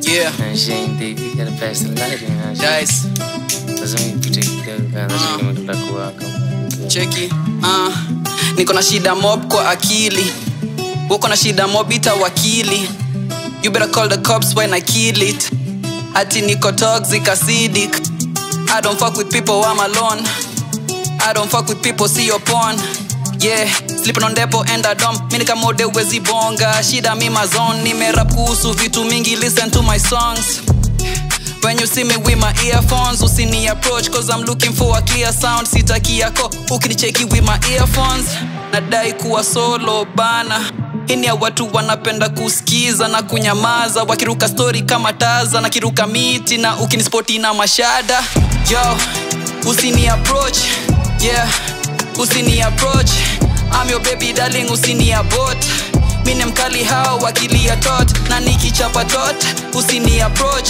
Yeah, And she ain't thick, you gotta pass the light in her. guys, Lazima ipite kidogo, lazima imeenda kuwaka. cheki. Uh, niko na shida mob kwa akili. Uko na shida mob ita wakili. You better call the cops when I kill it. Ati niko toxic acidic. I don't fuck with people, I'm alone. I don't fuck with people, see your porn. Yeah, sleeping on depo and I dump. Mimi kama mode wezi bonga. Shida mi mazone. Nimerap kuhusu vitu mingi, listen to my songs. When you see me with my earphones, usini approach cause I'm looking for a clear sound. Sitaki yako ukinicheki with my earphones. Nadai kuwa solo bana. Hini ya watu wanapenda kusikiza na kunyamaza, wakiruka story kama taza na kiruka miti na ukinispoti na mashada. Yo, usini approach, yeah, usini approach. I'm your baby darling, usini abort. Mine mkali hao wakilia tot na nikichapa tot, usini approach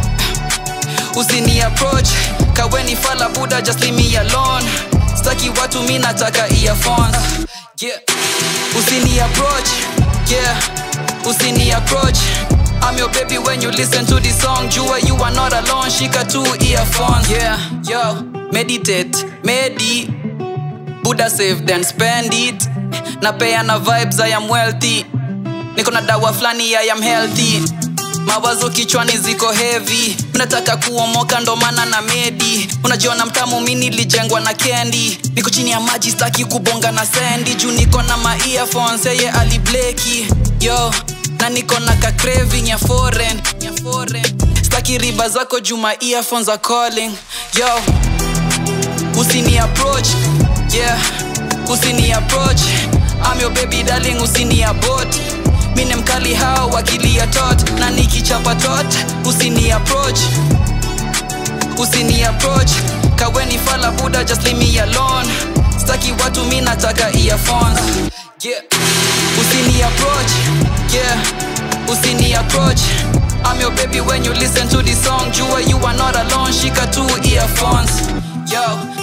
usini approach kaweni fala buda just leave me alone staki watu mi nataka earphones yeah usini approach yeah usini approach I'm your baby when you listen to this song jua you are not alone shika two earphones yeah yo meditate medi buda save then spend it napeana vibes I am wealthy niko na dawa flani I am healthy mawazo kichwani ziko heavy mnataka kuomoka ndo maana na medi unajiona mtamu mi nilijengwa na kendi niko chini ya maji staki kubonga na sendi juu niko na ma earphones yeye alibleki yo na niko na ka craving ya foreign ya foreign staki riba zako juu ma earphones are calling yo usini approach yeah usini approach I'm your baby darling usini abort mine mkali hao wakilia tot na nikichapa tot usini approach usini approach kaweni fala buda just leave me alone staki watu mi nataka earphones yeah usini approach yeah usini approach I'm your baby when you listen to this song jua you are not alone shika two earphones yo